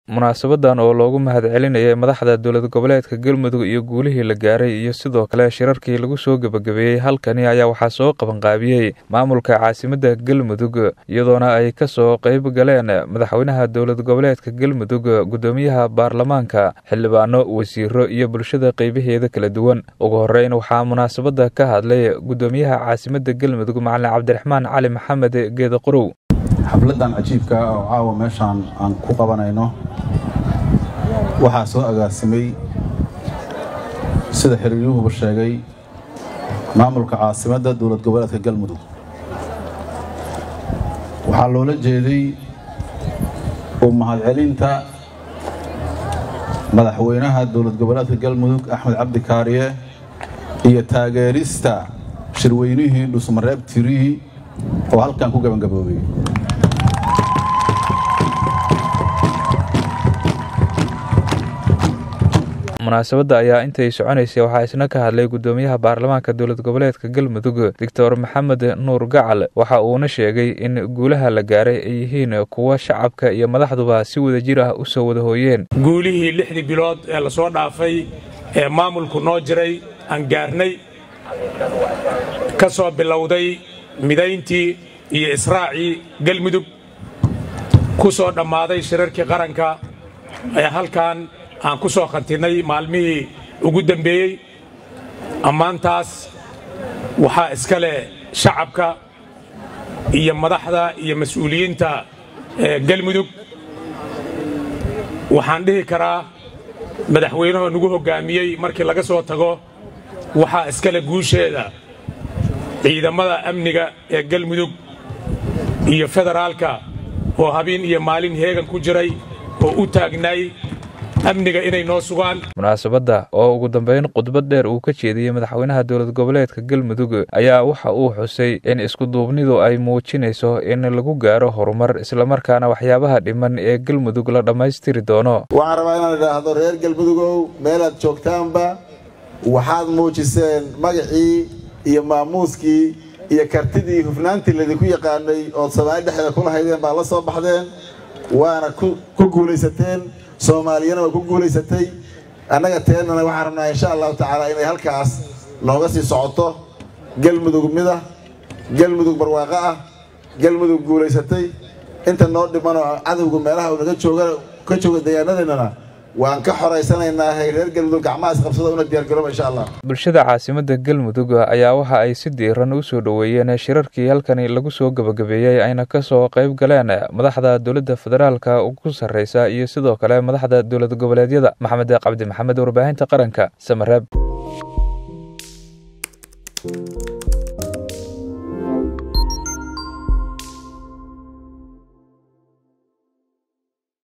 munaasabadan oo loogu mahadcelinayay madaxda dowlad goboleedka galmudug iyo guulihii la gaaray iyo sidoo kale shirarkii lagu soo gebagabeeyey halkani ayaa waxaa soo qabanqaabiyey maamulka caasimadda galmudug iyadoona ay ka soo qayb galeen madaxweynaha dowlad goboleedka galmudug guddoomiyaha baarlamaanka xildhibaano wasiiro iyo bulshada qaybaheeda kala duwan ugu horeyn waxaa munaasabada ka hadlay guddoomiyaha caasimadda galmudug macalin cabdiraxmaan cali maxamed geeda qorow xafladan cajiibka ah oo caawa meeshaan aan ku qabanayno waxaa soo agaasimay sida xiriiryuhuba sheegay maamulka caasimadda dowlad goboleedka galmudug waxaa loola jeeday u mahadcelinta madaxweynaha dowlad goboleedka galmudug axmed cabdi kaariye iyo taageerista shirweynihii dhusmareeb tirihii oo halkan ku gabangaboobay munaasabadda ayaa intay soconaysay waxaa isna ka hadlay guddoomiyaha baarlamaanka dowlad goboleedka galmudug doctor maxamed nuur gacal waxa uuna sheegay in guulaha la gaaray ay yihiin kuwa shacabka iyo madaxduba si wada jir ah u soo wada hooyeen guulihii lixdii bilood ee la soo dhaafay ee maamulku noo jiray aan gaarnay ka soo bilowday midayntii iyo israacii galmudug ku soo dhammaaday shirarkii qaranka ee halkan aan ku soo khantinnay maalmihii ugu dembeeyey ammaantaas waxaa iska leh shacabka iyo madaxda iyo mas-uuliyiinta galmudug waxaan dhihi karaa madaxweynahoo nagu hoggaamiyey markii laga soo tago waxaa iska leh guusheeda ciidamada amniga ee galmudug iyo federaalka oo habeen iyo maalin heegan ku jiray oo u taagnaay amniga inay noo sugaan munaasabadda oo ugu dambeyn khudbad dheer uu ka jeediyey madaxweynaha dowlad goboleedka galmudug ayaa waxa uu xusay in iskuduubnidu ay muujinayso in lagu gaaro horumar islamarkaana waxyaabaha dhiman ee galmudug la dhammaystiri doono waxaan rabaa inaan idhaahdo reer galmudugow meelaad joogtaanba waxaad muujiseen magacii iyo maamuuskii iyo kartidii hufnaantii laydinku yaqaanay ood soomaali dhexdeeda ku lahaydeen baad la soo baxdeen waana ku guulaysateen soomaaliyana waa ku guulaysatay annaga teennana waxaan rabnaa insha allahu tacaala inay halkaas nooga sii socoto galmudug mida galmudug barwaaqo ah galmudug guulaysatay inta noo dhimanoo cadowga meelaha uu naga jooga ka jooga deegaanadeennana waan ka xoraysanaynaa reer galmudug gacmaha isqabsada una diyaargarooba insha allah bulshada caasimadda galmudug ayaa waxa ay si diiran u soo dhoweeyeen shirarkii halkani lagu soo gebagabeeyey ayna ka soo qayb galeen madaxda dowladda federaalka ugu sarreysa iyo sidoo kale madaxda dowlad goboleedyada maxamed cabdi maxamed warbaahinta qaranka samareeb